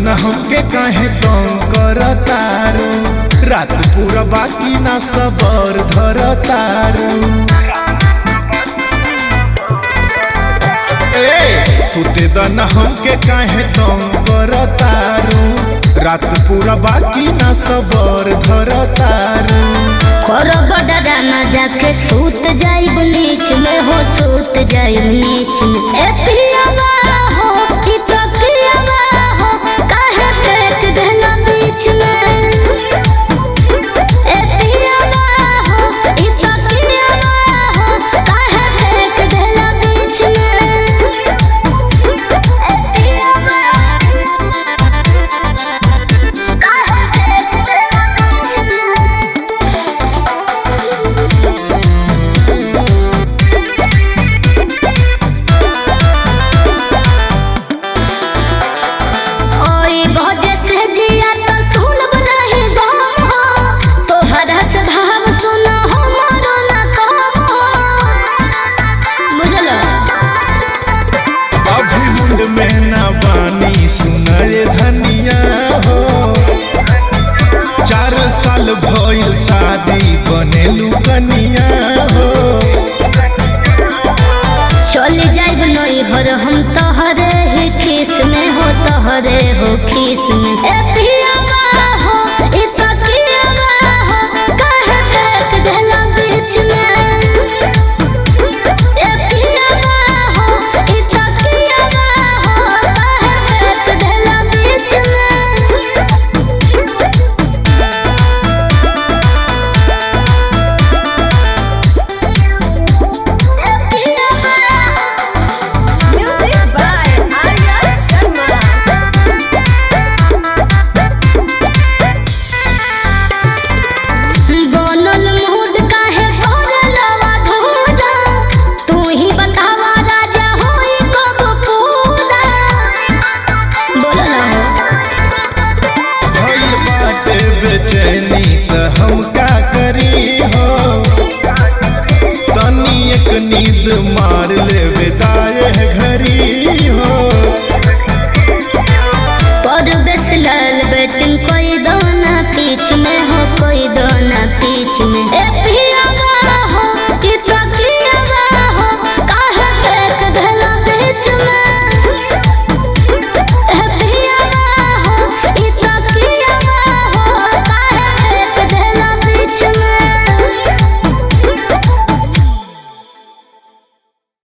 न हमके काहे तंग करतारू रात पूरा बाकी ना सबर धरतारू ए सुते द न हमके काहे तंग करतारू रात पूरा बाकी ना सबर धरतारू करो बड़ा ना जाके सूत जाइब नीच में हो सूत जाइब नीच में ए पियावा हो कि तो पियावा हो काहे फेंक देला बीच में ए पियावा हो कि तो पियावा हो काहे फेंक देला बीच में ए पियावा काहे फेंक देला बीच में ओई भजे से जिया तो सुनब नहीं गम हो तोहरा से भाव सुनो हमारो ना कम हो बुझलो अभी मुंड में ना बानी सुनाए धनिया हो चार साल भइल शादी बनेलू कनिया हो चली जाइब नई भर हम तोहरे ही खीस में हो तोहरे हो खीस में ए पियावा हो ई तो पियावा हो काहे फेंक देला बीच में ए पियावा हो ई तो पियावा हो काहे फेंक देला बीच में Music by Arya Sharma. बनल मुहूर्त काहे करलवा धूरा तू ही बतावा राजा होई कब पूरा बोलो ना भइल बाटे बेचैनी त हम का करी हो तनी एक नींद मार ले